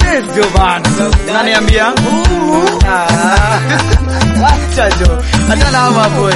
ndio bana. Unaniambia? Ah. Wacha jo. Hata na mambo.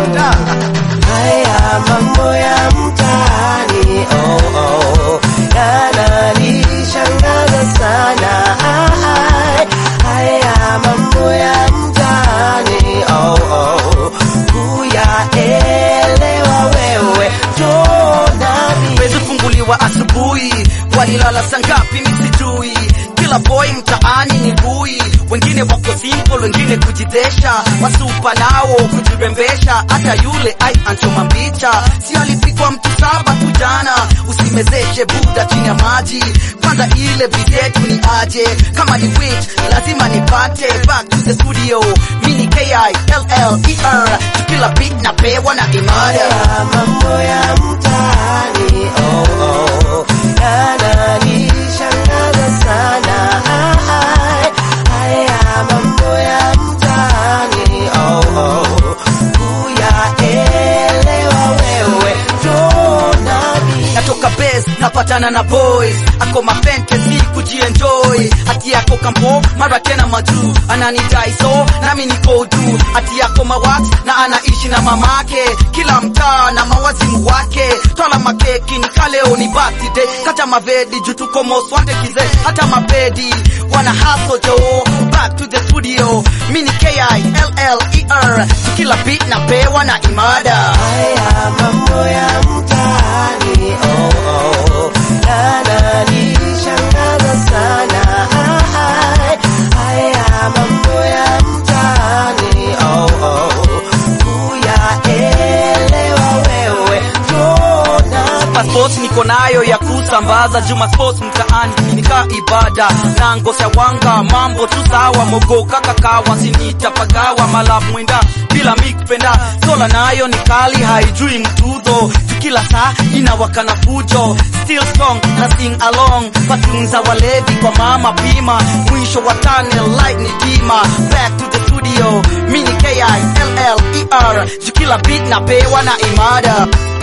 Haya mambo ya mtaani oh, oh, yananishangaza sana. Ai, Haya mambo ya mtaani oh, oh, kuyaelewa wewe tonami Wezi funguliwa asubuhi, walilala sangapi misijui. Kila boy mtaani ni bui, wengine wako simple, wengine kujidesha, wasupa nao kujirembesha. Hata yule ai anchoma mbicha, si alipigwa mtu saba tu jana. Usimezeshe buda chini ya maji, kwanza ile bizetu ni aje. Kama ni witch lazima nipate. Back to the studio, mini K-I-L-L-E-R, kila beat napewa na imada Haya mambo ya mtaani oh, oh, yananishangaza sana. Ai, Haya mambo ya mtaani oh, oh, kuyaelewa wewe tonami natoka base napatana na boys ako mafantasi kujienjoy ati yako kampo mara tena majuu ananidai so nami niko juu ati yako mawax na anaishi na mamake kila mtaa na mawazimu wake twala makeki ni kaleo ni birthday kata mavedi juu tuko most wanted kize hata mabedi wana hustle jo back to the studio mini K-I-L-L-E-R tukila beat napewa na imada Haya mambo ya mtaani oh, oh, yananishangaza sana. Ai, Haya mambo ya mtaani oh, oh, kuyaelewa wewe tonami passport niko nayo ya kusambaza juma sports mtaani nika ibada na ngosha wanga mambo tu sawa mogoka kakawa sinitapagawa malap mwenda bila mikpenda sola nayo ni kali haijui mtudho kila saa inawakana fujo still strong na sing along patunza walevi kwa mama pima mwisho wa tunnel light ni dima back to the studio mini K-I-L-L-E-R juu kila beat napewa na imada